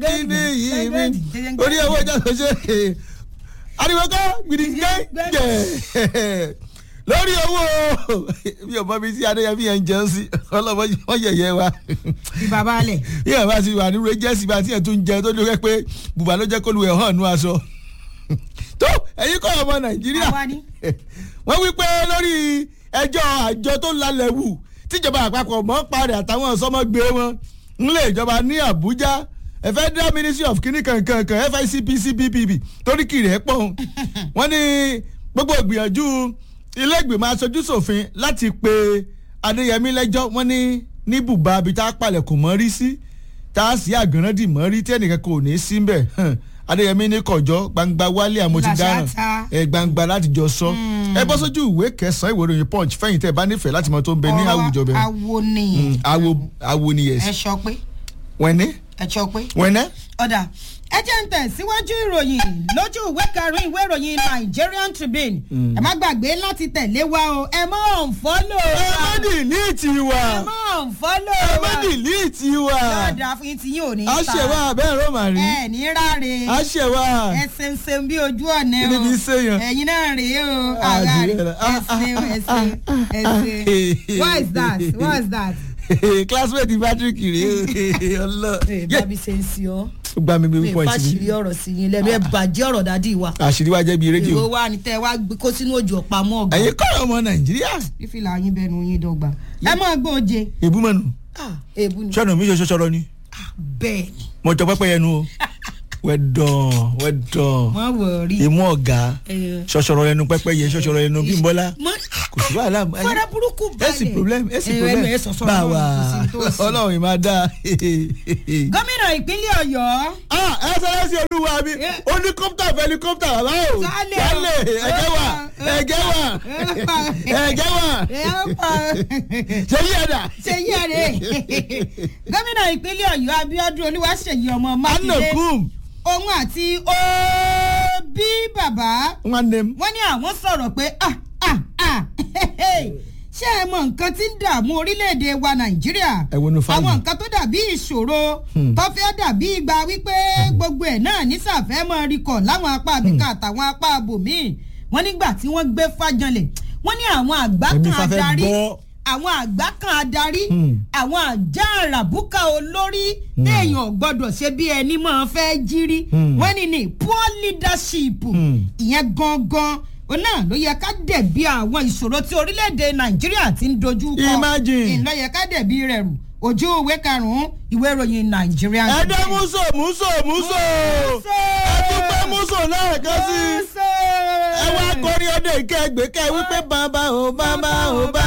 kíni yìí mi orí owó ìjà tó ṣe ariwo kọ́ gidigbẹ́jẹ̀ lórí owó bí ọmọ mi sí adéyẹmí yẹn ń jẹun sí ọlọ́mọ wọn yẹ̀yẹ́ wa ìbàbà alẹ̀. bí ẹ̀ bá ti wà nínú jẹ́sì bá tiẹ̀ tún jẹun tó dúró pé bùbá ló jẹ́ kó lu ẹ̀ hàn nú aṣọ tó ẹ̀yin kọ́ ọmọ nàìjíríà Àwa ni. wọ́n wí pé lórí ẹjọ́ àjọ tó lálẹ́ wù tíjọba àpapọ̀ mọ́ parí àtàwọn ọ̀sọ́mọ́gbé wọn ńlẹ̀ ìjọba ní àbújá ẹ federal ministry of kini kankankan ficpc bbb torí kiri ẹ̀ pọ̀ wọ́n ní gbogbo ìgbìyànjú ilé ìgbìmọ̀ aṣojú ṣòfin láti pe adéyẹmí lẹ́jọ́ wọ́n ní ní bùbá ibi tá a palẹ̀ kò mọ́ rí sí tá a sì àgànràndì mọ́ rí tí ẹnìkan kò ní í sí mbẹ̀ adéyẹmí ní kọjọ gbangba wálé àmọ́ ti dáràn Làṣàtà. ẹ gbangba láti jọ sọ ẹ bọ́ sójú ìwé kẹsàn-án ìwé ìròyìn punch fẹ́yìn tẹ́ ẹ bá nífẹ̀ẹ́ láti mọ tó ń bẹ ní àwùjọ bẹ́ẹ̀ awo ni awo awo ni ẹ yẹs sọ pé wẹ́nẹ́ ẹ sọ pé wẹ́nẹ́ ọ̀dà ẹ jẹ́ ń tẹ̀síwájú ìròyìn lójú ìwé karùn-ún ìwé ìròyìn Nigerian Tribune ẹ má gbàgbé láti tẹ̀lé wa o ẹ má unfollow ẹ wa má dìlíìtì wa ẹ má unfollow ẹ wa má dìlíìtì wa lọ́ọ̀dà fún yín tí yín ò ní a ṣe wa bẹ́ẹ̀ rọ́ màrí ẹ ní ráre a ṣe wa ẹ ṣeun ṣeun bí ojú ọ̀nà Kí ni o kí n ṣe yàn? ẹ̀yin náà rèé o Ah, ara rẹ̀ jùlọ. ẹ ṣeun ẹ ṣeun ẹ ṣeun what is that what is that. classmate patrick rèé ọlọ bábí ṣe ń sí ọ ó gbá mi mi gbé point fàṣírí mi ọ̀rọ̀ sí yín lẹ́nu ẹ bàjẹ́ ọ̀rọ̀ dádì wa àṣírí wa jẹ́ bíi rédíò èwo wa ni tẹ́ ẹ wá gbé kó sínú òjò ọ̀pá mọ́ ọ̀gá ẹ̀yin kọ́ ọmọ nàìjíríà fífìlà yín bẹnu yín dọ́gba ẹ mọ̀ gbọ́ oje ìbúmọ̀nù èébú ni sọ́nà mi ṣoṣo sọ̀rọ̀ ni bẹ́ẹ̀ ni mo jọ pẹ́pẹ́ yẹnu o wẹ́dọ̀n wẹ́dọ̀n wọ́n wọ̀ rí ìmú ọ̀gá ṣọṣọrọ ẹnu pẹ́pẹ́ yẹ ṣọṣọrọ ẹnu bímbọ́lá kò sí wàhálà fara burúkú balẹ̀ ẹsì problem ẹsì ẹ, problem ẹ, ẹ sọ̀sọ̀ bá Ọlọ́run, wa kò sí tó sí. ọlọ́run ìmá dá. gómìnà ìpínlẹ̀ ọ̀yọ́ ah ẹ sọ̀rọ̀ sí olúwa mi oníkọ́pítà fẹ́líkọ́pítà bàbá o Sálẹ̀ o. sálẹ̀ ẹ̀gẹ́ wà ẹ̀gẹ́ wà ẹ̀gẹ́ wà ṣe yí ẹ̀dà. ṣe yí ẹ̀rẹ́ gómìnà ìpínlẹ̀ ọ̀yọ́ abíọ́dún olúwaṣèyí ọmọ mákindé anakum òun àti òbí bàbá nwanne m wọ́n ní àwọn sọ̀rọ̀ pé ah ah ah ṣé ẹ mọ nǹkan tí ń dààmú orílẹ̀-èdè wa nàìjíríà Ẹ wo nu fáànù. àwọn nǹkan tó dàbí ìṣòro tó fẹ́ dàbí ìgbà wípé gbogbo ẹ̀ náà nísàfẹ́ mọ́ rikọ̀ láwọn apá àbíká àtàwọn apá abòmíì wọ́n nígbà tí wọ́n gbé fájanlẹ̀ wọ́n ní àwọn àgbá Èmi kan fafẹ́ adarí gbọ́. àwọn àgbá kan adarí Hmm. àwọn àjà àràbùkà olórí téèyàn gbọ́dọ̀ ṣe bí ẹni máa fẹ́ jírí Hmm. wọ́n ní ní poor leadership Hmm. ìyẹn gangan ó náà ló yẹ ká dẹ̀bi àwọn ìṣòro tí orílẹ̀-èdè nàìjíríà ti ń dojú kọ Imagine. ìlọ yẹ ká dẹ̀bi rẹ̀ rù ojú ìwé karùn-ún ìwé ìròyìn nàìjíríà. ẹdẹ múso múso múso ẹdúpẹ́ múso lẹ́ẹ̀kan sí ẹ wá kọrin ọdẹ ìkẹgbẹ́ kẹ wípé bàbá ò bàbá ò bàbá